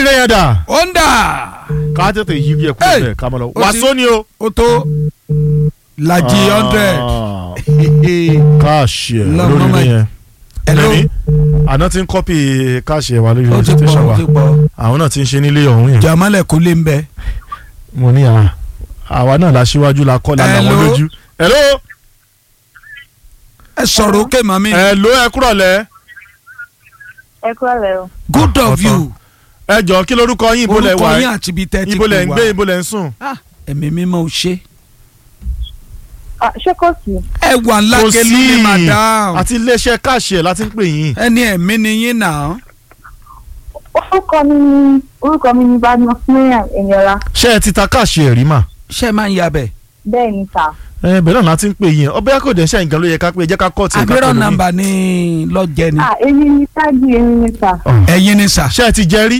olóríire yẹn dà ó ń dà ká tètè yí yẹ kúrò Hey! bẹ́ẹ̀ ká mọ̀ lọ Ó ti- wàásù ni o. ó tó lajì hundred. Ah, káàṣì ẹ̀ Lọ, mama. olóríire yẹn. Hello? Rẹ̀mí, àná ti ń kọ́pì káàṣì ẹ̀ wà lórí ó ti pọ̀ station ó wa ti pọ̀ àwọn náà ti ń ṣe nílé ọ̀hún yẹn. jamalẹ̀ kó lé ń bẹ. mo ní à àwa náà la síwájú la kọ́ la làwọn Hello? lójú. hello ẹ sọ̀rọ̀ òkè màmí. hello ẹ kúrọ̀ lẹ́ ẹ kúrò lẹ o. good of ọ̀tọ̀. you. ẹ jọ kí lorúkọ yín ibo lẹ orúkọ wà yín àti ibi tẹ́ ti ibo lẹ ń pè gbé wá. ibo lẹ ń sùn. Ah, ẹ̀mí mímọ́ ò ṣe. Ah, ṣé kò sí. ẹ wà ńlá kò kẹlú sí ni madam. àti iléeṣẹ́ káàṣì ẹ̀ láti ń pè yín. ẹni ẹ̀mí ni yín náà. orúkọ mi ni orúkọ mi ni badmus mariam eniola ṣé ẹ ti ta káàṣì ẹ̀ rí mà. ṣé ẹ máa ń yabẹ̀. bẹ́ẹ̀ ni sà. ẹ bẹ̀rẹ̀ náà láti ń pè yín ọbẹ̀ kò dẹ̀ ṣe nǹkan ló yẹ ká pé ẹ jẹ́ ká kọ́ tiẹ̀ ká àgbérò pẹ̀lú yín. nàmbà ni lọ́jẹ́ ni. ah èmi ni tájì èmi ni sà. Ọ̀. ẹ̀yin ni sà. ṣé ẹ ti jẹ rí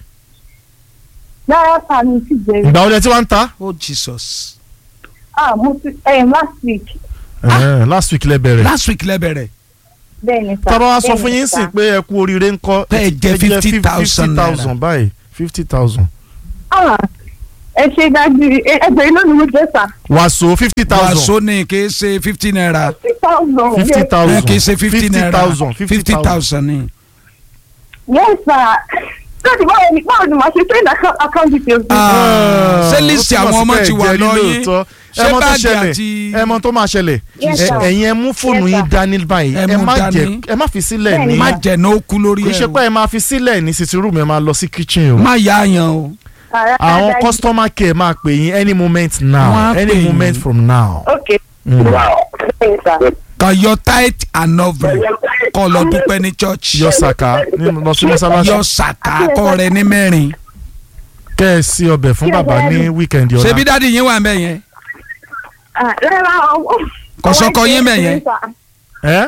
lára sà mi sì jẹ́ ìgbà wo lẹ ti wá ń ta. oh jesus. ah mo ti ẹ̀ last week Eh, last week lẹ bẹ̀rẹ̀. last week lẹ́bẹ̀rẹ̀. bẹ́ẹ̀ ni sà. tábà wá sọ bẹ́ẹ̀ fún ni yín sà. sìn pé ẹ kú oríire ń kọ́. Pé ẹ jẹ 50,000 thousand báyìí fifty thousand. ah ẹ ṣe dájú ẹ ẹgbẹ́ iná ni mo jẹ́ sà. wàásù fifty thousand. wàásù ni kì í ṣe fifty naira. fifty thousand. fifty ẹ thousand. kì í ṣe fifty naira thousand fifty fifty thousand. thousand ni. yes sà. láti báwo ni báwo ni màá ṣe send account account details. Ah, ṣé ó lísì túmọ̀ àwọn sí ọmọ pé ti ẹ wà jẹ rí lọ́yìn? lóòótọ́. Ṣé ẹ mọ̀ tó báàgì ṣẹlẹ̀ àti- ẹ mọ̀ tó máa ṣẹlẹ̀ Yes, Ẹ- sir. ẹ̀yin ẹ mú fóònù Yes, yín sir. dání báyìí Ẹ ẹ mú má jẹ dání. ẹ má fi sílẹ̀ Bẹ́ẹ̀ni, ní má jẹ̀ ní ó kú lórí kì í ṣe ẹ̀ pé o. ẹ máa fi sílẹ̀ ní sitting room ẹ máa lọ sí kitchen o má yá yan o. àwọn customer care máa pè yín any moment Wọ́n now á pè any yín. moment from now. ok. Mm. bẹ́ẹ̀ ni sà. kan yọ tight and offering kọ́ lọ dúpẹ́ ní church. yọ sàkà ní lọ sí mọ́sálásí yọ sàkà kọ́ rẹ ní mẹ́rin. kẹ́ ẹ sí ọbẹ̀ fún bàbá ní weekend ṣebí ọ̀la dáàdi yín wà ń bẹ̀ yẹn. ah rárá ọmọ. Kò sọ́kọ yín bẹ̀ yẹn? ẹ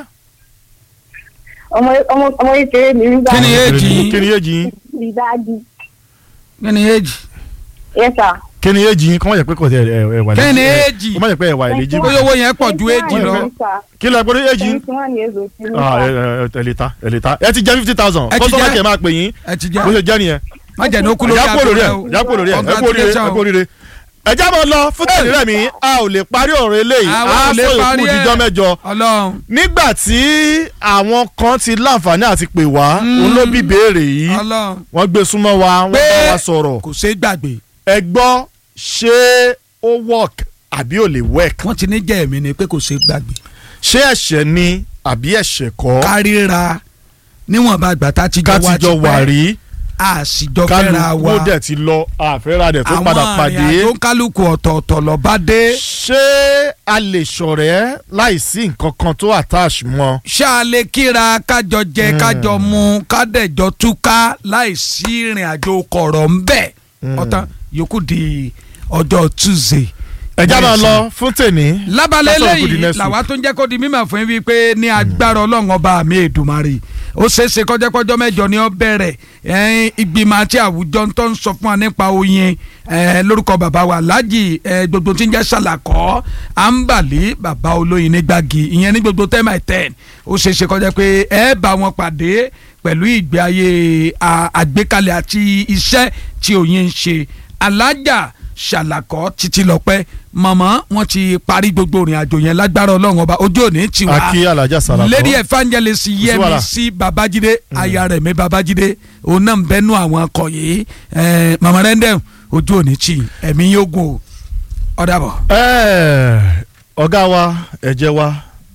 ọmọ ọmọ ọmọ kékeré mi rí Kí ni báyìí. age yín? kí ni èjì yín rí dájú. kí ni age. yes sir. kí ni èjì yín kọ́ mọ̀ jẹ́ pé kò tẹ ẹ ẹ wà kí ni ẹ- age. kọ́ mọ̀ jẹ́ pé ẹ wà èlejì bóyá owó yẹn pọ̀ ju age lọ. kí ló ẹ gbọ́dọ̀ èjì yín twenty one years old ti ní Ah, ẹ sà. ẹ ẹ lè ta ẹ lè ta ẹ ti jẹ fifty thousand Ẹ ti customer jẹ. care máa pè yín ẹ ti bó jẹ́ ṣe jẹ́ nìyẹn má jẹ̀ ní ó kú lórí ẹ̀yà kúrò lórí ẹ̀ o. ẹ̀yà kúrò lórí ẹ̀ ẹ̀ kú oríire ẹ̀ kú oríire. ẹ já mọ́ lọ fún tẹ̀lé rẹ̀ mi a ò lè parí ọ̀rọ̀ eléyìí Àwa a ò lè sọ ìkú parí ẹ̀. ìdíjọ́ mẹ́jọ ọlọ́run. nígbà tí àwọn kan ti láǹfààní àti pè wá Mm. òun ló bí béèrè yìí ọlọ́run. wọ́n gbé súnmọ́ wa wọ́n Pé- bá wa sọ̀rọ̀ kò ṣeé gbàgbé. ẹ gbọ́ ṣé ó work àbí ò lè work wọ́n ti ní jẹ́ ẹ̀mí ni pé kò ṣeé gbàgbé. ṣé ẹ̀ṣẹ̀ ni àbí ẹ̀ṣẹ̀ kọ́ káríra níwọ̀nba àgbà tá a ti jọ ká wá ti jọ wà rí a sì jọ fẹ́ra kálukú wa. dẹ̀ ti lọ àfẹ́ra dẹ̀ tó àwọn padà àrìn pàdé àjò kálukú ọ̀tọ̀ọ̀tọ̀ lọ bá dé. ṣé a lè ṣọ̀rẹ́ láìsí nǹkan kan tó attach mọ́ ṣáàlẹ̀ kíra kájọ jẹ kájọ mu kádẹ̀jọ túká láìsí ìrìn àjò kọ̀rọ̀ ń bẹ̀. ọ̀tán yòókù di ọjọ́ tuesday. ẹ̀já máa lọ fún tèmi lábàlẹ̀ Lásán òkú di eléyìí next làwa week. tó ń jẹ́ kó di mímọ̀ fún yín wípé ní agbára ọlọ́run ọba mi èdùmarè ó ṣeéṣe kọjọ́kọjọ́ mẹ́jọ ni ó bẹ̀rẹ̀ ẹ̀ẹ́n ìgbìmọ̀ àti àwùjọ tó ń sọ fún wa nípa oyin ẹ̀ẹ́ lórúkọ bàbá wa lájì ẹ̀ẹ́ gbogbo tí ń jẹ́ ṣàlàkọ́ àǹbàlí bàbá olóyin ní gbági ìyẹn ní gbogbo ten by ten ó ṣeéṣe kọjá pé ẹ bá wọn pàdé pẹ̀lú ìgbé ayé à- àgbékalẹ̀ àti iṣẹ́ tí oyin ń ṣe alájà ṣàlàkọ́ títí lọ́pẹ́ màmá wọn ti parí gbogbo ìrìn àjò yẹn lágbára ọlọ́run ọba ojú òní ti wá akí alájà sàlàkọ́ lady evangelist wàhálà. yẹmísí babájídé aya rẹ̀ mi babájídé òun náà ń bẹnu àwọn akọ yìí ẹ̀ẹ́ màmá rẹ́ndẹ̀ ojú òní tì ẹ̀mí yóò gùn o ọ̀dàbọ̀. Ẹ́ẹ̀, ọ̀gá wa ẹ̀jẹ̀ wa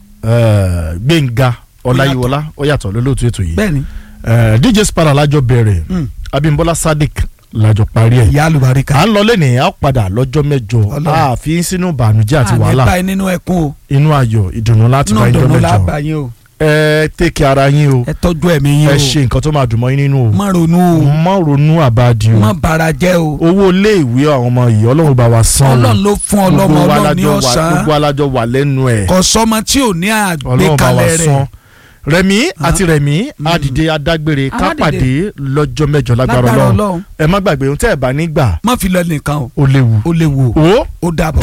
ẹ̀, gbẹ̀ngà ọláyíwọlá ó yàtọ̀ lólóòtú ètò yìí bẹ́ẹ̀ni Ẹ̀, dj spara lájọ bẹ̀rẹ̀ Mm. abimbola sadiq lájọ parí ẹ̀ ìyá àlùbáríkà à ń lọ lẹ́nìí a ó padà lọ́jọ́ mẹ́jọ Ọlọ́run. a fi sínú ìbànújẹ́ àti àní wàhálà báyìí nínú ẹkún o inú ayọ̀ ìdùnnú láti inú bá ìjọ dùnú mẹ́jọ lábàá yín o ẹ tẹ́kẹ̀ ara yín o ẹ tọ́jú ẹ̀mí yín ẹ o ṣe nǹkan tó máa dùn mọ́ yín nínú o má ronú o má ronú àbáàdì o má bara jẹ́ o owó ilé ìwé àwọn ọmọ yìí ọlọ́run bá wa san o. ọlọ́run ló fún ọlọ́mọ Gbogbo wa ọlọ́run ní lájọ wà- ọ̀sán gbogbo alájọ wà lẹ́nu ẹ̀ kò sọmọ tí ò ní ọlọ́run bá wa àgbékalẹ̀ san rẹ̀ rẹ̀mí àti rẹ̀mí àdìde adágbére ká Aládìde. pàdé lọ́jọ́ mẹ́jọ lágbára lágbára ọlọ́run ọlọ́run ẹ má gbàgbé ohun tẹ́ ẹ bá nígbà má fi lọ nìkan o ó léwu ó léwu o ó ó dàbọ̀.